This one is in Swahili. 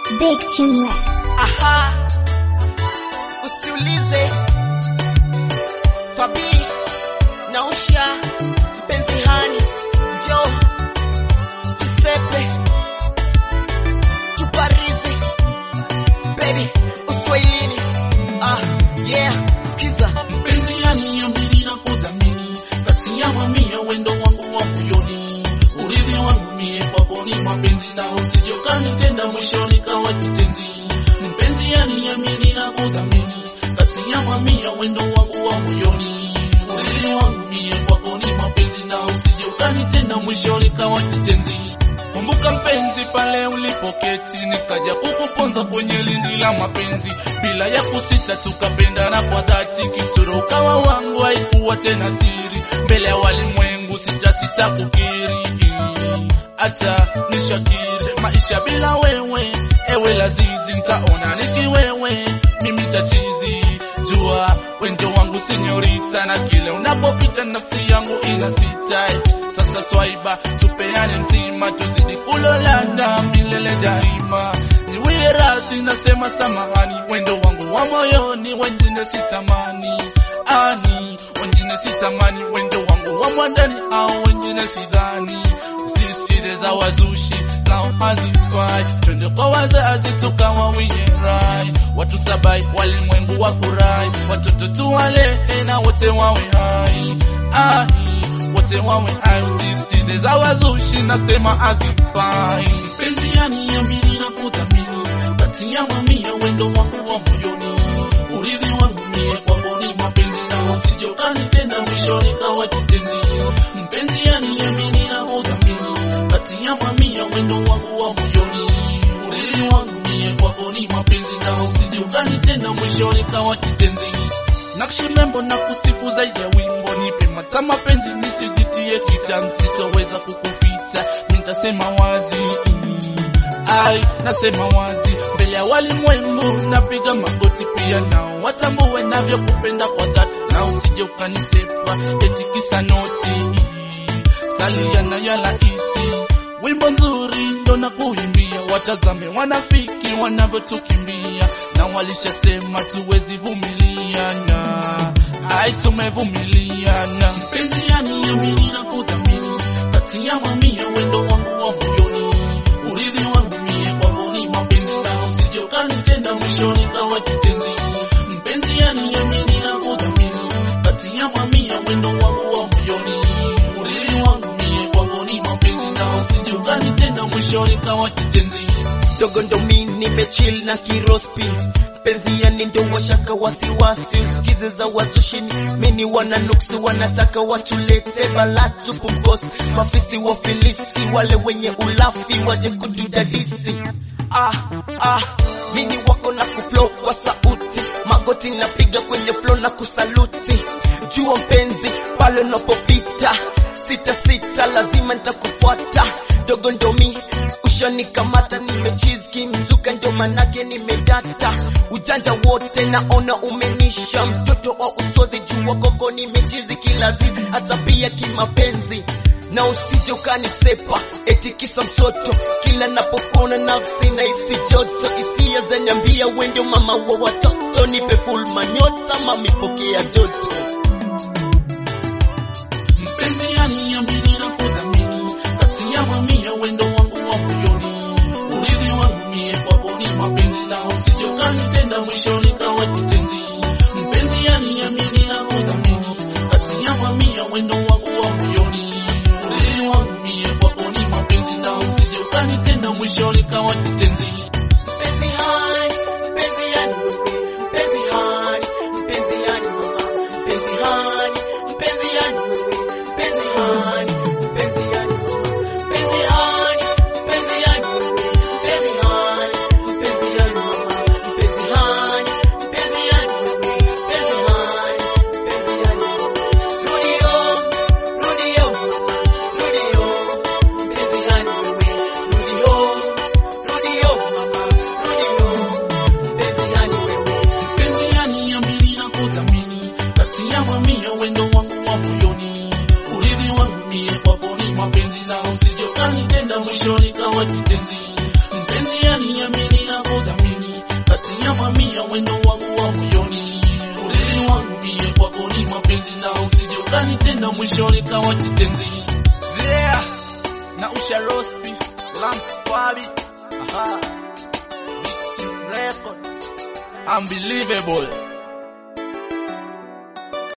Big Tune Aha, usiulize Fabi nausha mpenzi hani, njo tusepe tuparizi baby uswahilini. Ah, yeah, skiza mpenzi yani amini na kudhamini kati ya mamia wendo wangu wa moyoni urithi wangu mie kwako ni mapenzi na usije ukanitenda mwishoni kawa kitenzi mpenzi yani amini na kudhamini kati ya mamia wendo wangu wa moyoni urithi wangu mie kwako ni mapenzi na usije ukanitenda mwishoni kawa kitenzi Kumbuka mpenzi, pale ulipoketi nikaja kukuponza kwenye lindi la mapenzi, bila ya kusita tukapendana kwa dhati, kisura ukawa wangu, haikuwa tena siri, mbele ya walimwengu sitasita kukiri, hata nishakiri maisha bila wewe, ewe lazizi, ntaona nikiwewe, mimi tachizi, jua wendo wangu sinyorita, na kile unapopita nafsi yangu inasita sasa swaiba, tupeane mtima, tuzidi kulolana milele daima. Niwie radhi, nasema samahani, wendo wangu wa moyoni, wengine sitamani ani, wengine sitamani, wendo wangu wa mwandani, au wengine sidhani. Usisikize za wazushi zao hazifai, twende kwa wazazi tukawawie rai, watu sabai, walimwengu wafurahi, watoto tuwalehe na wote wawe hai ai wote wawe hai, usisikize za wazushi, nasema hazifai. Mpenzi yani amini na kudhamini, kati ya mamia wendo wangu wa moyoni, urithi wangu mie kwako ni mapenzi, na usije ukanitenda mwishoni kawa kitenzi. Mpenzi yani amini na kudhamini, kati ya mamia wendo wangu wa moyoni, urithi wangu mie kwako ni mapenzi, na usije ukanitenda mwishoni kawa kitenzi. Nakshi membo na kusifu zaidi ya wimbo, nipe mata mapenzi nisijitie kitani, sitoweza kukuficha, nitasema wazi ai, nasema wazi mbele ya walimwengu, napiga magoti pia nao watambue navyokupenda kwa dhati, na usije ukanisepa eti kisa noti talia na yala iti wimbo nzuri ndo na kuimbia, watazame wanafiki wanavyotukimbia, na walishasema tuwezi vumiliana, ai tumevumiliana. Mpenzi yani amini na kudhamini, kati ya mamia wendo wangu wa moyoni, urithi wangu mie kwako ni mapenzi, na usije ukanitenda mwishoni kawa kitenzi. Mpenzi yani amini na kudhamini, kati ya mamia wendo wangu wa moyoni, urithi wangu mie kwako ni mapenzi, na usije ukanitenda mwishoni kawa kitenzi. dogo ndo mi nimechill na kirospi penzi yani ndo washaka wasiwasi usikize za wazushini mini wana nuksi wanataka watulete balatu pumkosi mafisi wa filisi wale wenye ulafi waje kutudadisi ah, ah, mini wako na kuflow kwa sauti magoti napiga kwenye flow na kusaluti jua mpenzi pale unapopita sita sita lazima nitakufuata dogo ndo mi ushanikamata nimechizki mzuka ndo manake nimedata ujanja wote naona umenisha mtoto wa usodhi jua koko nimechizi kila zizi hata pia kimapenzi na usije ukanisepa eti kisa msoto kila napopona nafsi na isi joto isia zaniambia wendo mama wa watoto nipe full manyota mamipokea joto Mpenzi yani amini na kudhamini, kati ya mamia wendo wangu wa moyoni, urithi wangu mie kwako ni mapenzi, na usije ukanitenda mwishoni kawa kitenzi. Mpenzi yani amini na kudhamini, kati ya mamia wendo wangu wa moyoni, urithi wangu mie kwako ni mapenzi, na usije ukanitenda mwishoni kawa kitenzi. Mpenzi hai, mpenzi yani wewe, mpenzi hai, mpenzi yani mama, mpenzi hai, mpenzi yani wewe, mpenzi hai, mpenzi yani mama, mpenzi hai, mpenzi yani wewe, mpenzi hai, mpenzi yani mama, mpenzi hai, mpenzi yani wewe, mpenzi hai, mpenzi yani mama. Rudi home, rudi home mama, rudi home, mpenzi yani wewe, rudi home, rudi home mama. ukanitenda mwishoni kawa kitenzi Yeah, na usha rospi Lance Kwabi Aha Records unbelievable